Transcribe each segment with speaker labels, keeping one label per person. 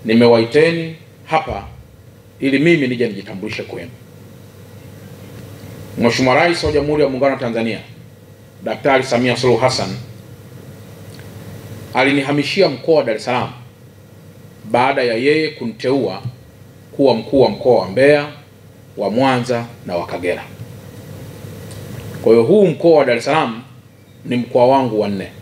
Speaker 1: nimewaiteni hapa ili mimi nije nijitambulishe kwenu. Mheshimiwa Rais wa Jamhuri ya Muungano wa Tanzania Daktari Samia Suluhu Hassan alinihamishia mkoa wa Dar es Salaam baada ya yeye kuniteua kuwa mkuu wa mkoa wa Mbeya, wa Mwanza na wa Kagera. Kwa hiyo huu mkoa wa Dar es Salaam ni mkoa wangu wa nne,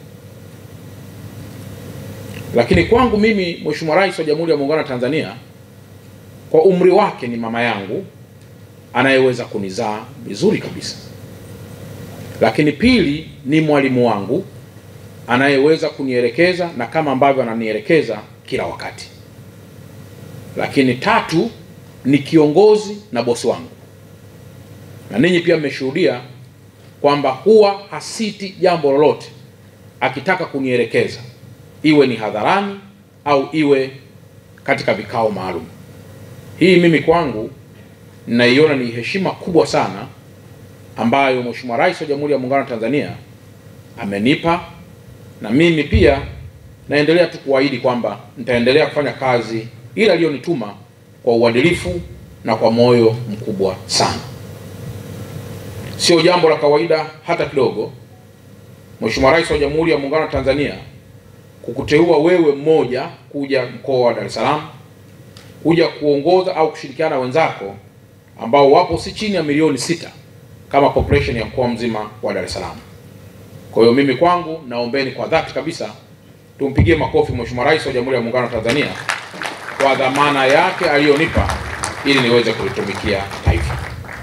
Speaker 1: lakini kwangu mimi Mheshimiwa Rais wa Jamhuri ya Muungano wa Tanzania kwa umri wake ni mama yangu anayeweza kunizaa vizuri kabisa, lakini pili ni mwalimu wangu anayeweza kunielekeza na kama ambavyo ananielekeza kila wakati, lakini tatu ni kiongozi na bosi wangu, na ninyi pia mmeshuhudia kwamba huwa hasiti jambo lolote akitaka kunielekeza, iwe ni hadharani au iwe katika vikao maalum. Hii mimi kwangu ninaiona ni heshima kubwa sana ambayo Mheshimiwa Rais wa Jamhuri ya Muungano wa Tanzania amenipa, na mimi pia naendelea tu kuahidi kwamba nitaendelea kufanya kazi ile aliyonituma kwa uadilifu na kwa moyo mkubwa sana. Sio jambo la kawaida hata kidogo, Mheshimiwa Rais wa Jamhuri ya Muungano wa Tanzania kukuteua wewe mmoja kuja mkoa wa Dar es Salaam kuja kuongoza au kushirikiana na wenzako ambao wapo si chini ya milioni sita kama population ya mkoa mzima wa Dar es Salaam. Kwa hiyo mimi kwangu naombeni kwa dhati kabisa tumpigie makofi Mheshimiwa Rais wa Jamhuri ya Muungano wa Tanzania kwa dhamana yake aliyonipa ili niweze kulitumikia taifa.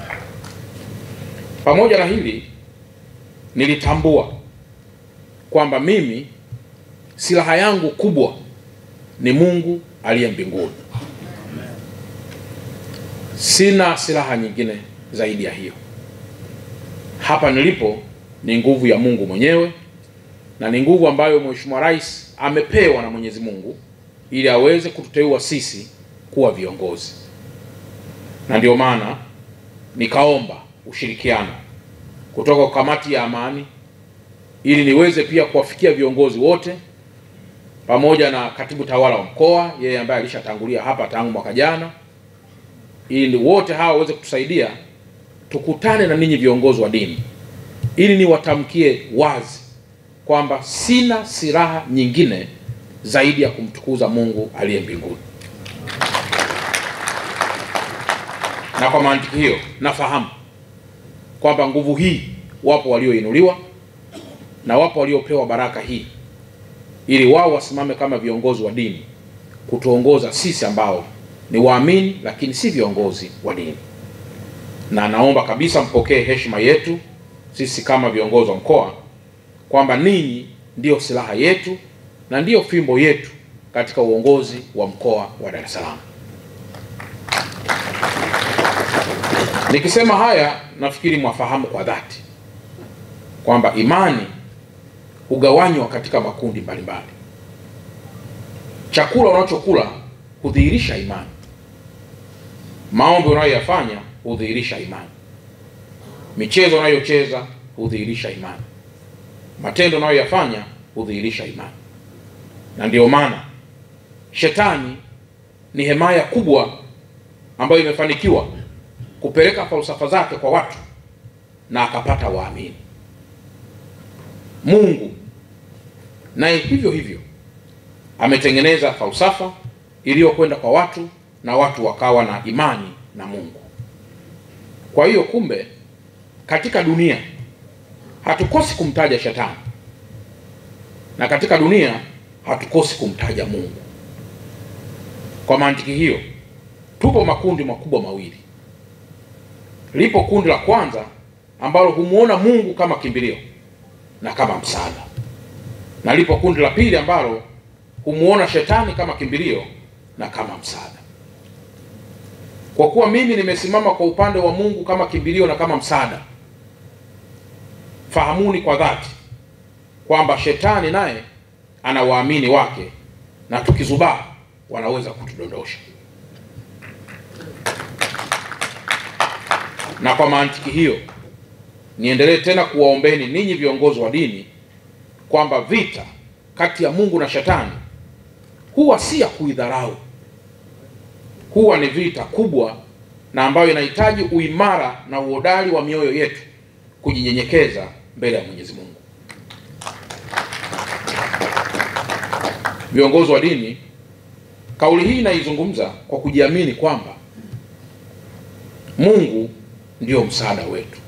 Speaker 1: Pamoja na hili, nilitambua kwamba mimi silaha yangu kubwa ni Mungu aliye mbinguni. Sina silaha nyingine zaidi ya hiyo. Hapa nilipo ni nguvu ya Mungu mwenyewe na ni nguvu ambayo Mheshimiwa Rais amepewa na Mwenyezi Mungu ili aweze kututeua sisi kuwa viongozi, na ndio maana nikaomba ushirikiano kutoka kwa kamati ya amani ili niweze pia kuwafikia viongozi wote pamoja na katibu tawala wa mkoa, yeye ambaye alishatangulia hapa tangu mwaka jana, ili wote hawa waweze kutusaidia tukutane na ninyi viongozi wa dini, ili niwatamkie wazi kwamba sina silaha nyingine zaidi ya kumtukuza Mungu aliye mbinguni. Na kwa mantiki hiyo nafahamu kwamba nguvu hii wapo walioinuliwa na wapo waliopewa baraka hii ili wao wasimame kama viongozi wa dini kutuongoza sisi ambao ni waamini lakini si viongozi wa dini. Na naomba kabisa mpokee heshima yetu sisi kama viongozi wa mkoa kwamba ninyi ndiyo silaha yetu na ndiyo fimbo yetu katika uongozi wa mkoa wa Dar es Salaam. Nikisema haya, nafikiri mwafahamu kwa dhati kwamba imani hugawanywa katika makundi mbalimbali. Chakula unachokula hudhihirisha imani, maombi unayoyafanya hudhihirisha imani, michezo unayocheza hudhihirisha imani, matendo unayoyafanya hudhihirisha imani. Na ndiyo maana shetani ni hemaya kubwa ambayo imefanikiwa kupeleka falsafa zake kwa watu na akapata waamini. Mungu naye hivyo hivyo ametengeneza falsafa iliyokwenda kwa watu na watu wakawa na imani na Mungu. Kwa hiyo kumbe, katika dunia hatukosi kumtaja shetani na katika dunia hatukosi kumtaja Mungu. Kwa mantiki hiyo, tupo makundi makubwa mawili. Lipo kundi la kwanza ambalo humuona Mungu kama kimbilio na kama msaada, na lipo kundi la pili ambalo humuona shetani kama kimbilio na kama msaada. Kwa kuwa mimi nimesimama kwa upande wa Mungu kama kimbilio na kama msaada, fahamuni kwa dhati kwamba shetani naye ana waamini wake, na tukizubaa wanaweza kutudondosha. Na kwa mantiki hiyo niendelee tena kuwaombeni ninyi viongozi wa dini kwamba vita kati ya Mungu na shetani huwa si ya kuidharau, huwa ni vita kubwa na ambayo inahitaji uimara na uhodari wa mioyo yetu kujinyenyekeza mbele ya Mwenyezi Mungu. Viongozi wa dini, kauli hii inaizungumza kwa kujiamini kwamba Mungu ndio msaada wetu.